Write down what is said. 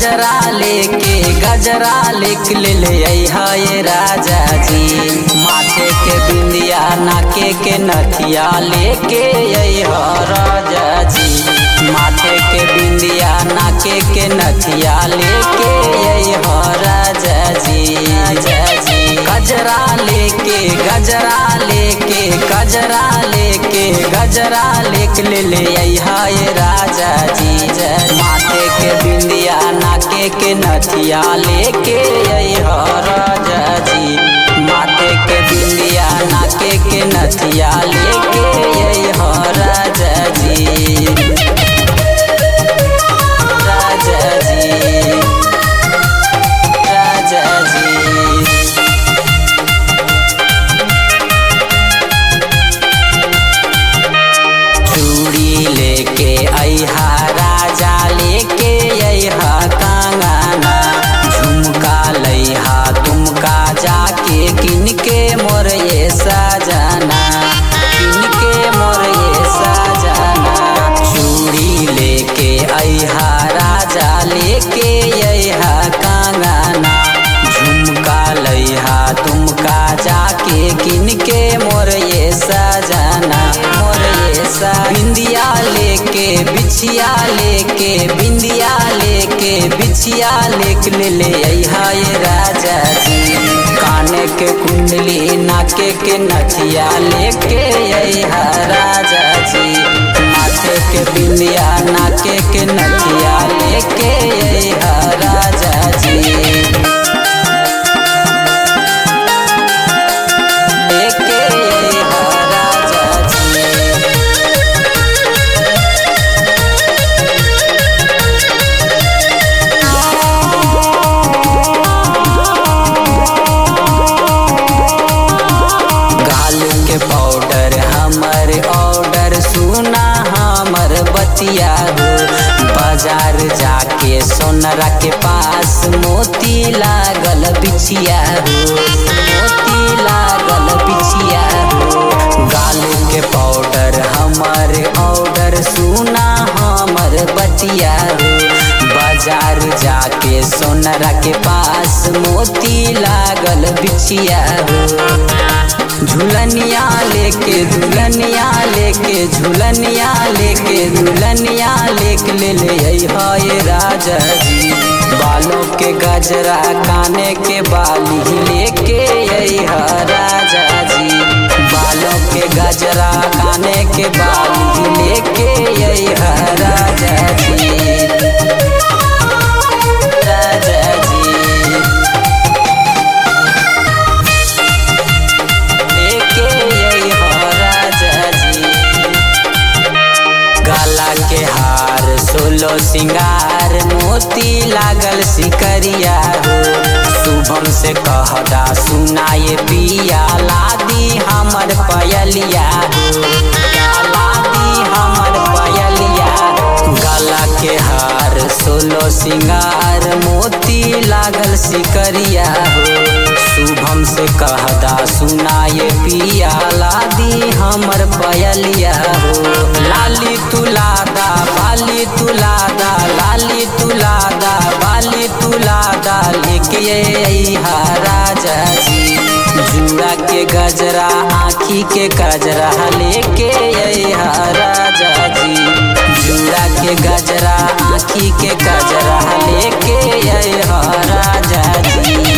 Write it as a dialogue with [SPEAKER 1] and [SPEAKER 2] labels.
[SPEAKER 1] गजरा लेके गजरा लिख ले ये राजा जी माथे के बिंदिया नाके के नथिया लेके अइह राजा जी माथे के बिंदिया नाके के नथिया लेके अइह राजा जी राजा जी गजरा लेके गजरा लेके गजरा लेके गजरा लिख ले अइहा ये राजा जी माथे के बिंदिया नाके के नथिया लेके अइहा राजा जी माथे के बिंदिया नाके के नथिया लेके अइहा राजा जी राजा जी राजा जी चूड़ी लेके अइहा राजा लेके अइहा कंगना झुमका लइहा तुमका जाके किनके मोर ये सजना किनके मोर ये सजना चूड़ी लेके अइहा राजा लेके अइहा कंगना झुमका लइहा तुमका जाके किनके मोर ये सजना मोर ये सा बिंदिया लेके बिछिया लेके बिंदिया लेके बिछिया लेक ले ले अइहा ये राजा जी काने के कुंडली नाके के नथिया लेके अइहा राजा जी माथे के बिंदिया नाके के नथिया लेके अइहा राजा जी लेके अइहा राजा जी गाल के पाउडर हमर ऑर्डर सुना हमर बतिया हो बाजार जाके सोनरा के पास मोती लागल बिछिया हो मोती लागल बिछिया हो गाल के पाउडर हमर ऑर्डर सुना हमर बतिया हो बाजार जाके सोनरा के पास मोती लागल बिछिया हो झुलनिया लेके झुलनिया लेके झुलनिया लेके झुलनिया लेके ले ले अइहा ये राजा जी बालों के गजरा काने के बाली लेके अइहा राजा जी बालों के गजरा काने के बाली लेके अइहा राजा जी राजा जी लेके अइहा राजा जी गला के हार सोलो सिंगार मोती लागल सिकरिया हो शुभम से कहदा सुनाए पिया लादी हमर पयलिया हो या लादी हमर पयलिया गला के हार सोलो सिंगार मोती लागल सिकरिया हो शुभम से कहदा सुनाए पिया लादी हमर पयलिया हो लाली तुलादा बाली तुलादा लाली तुलादा बाली तुलादा लेके अइहा राजा जी जुड़ा के गजरा आँखी के गजरा लेके अइहा राजा जी जुड़ा के गजरा आँखी के गजरा लेके अइहा राजा जी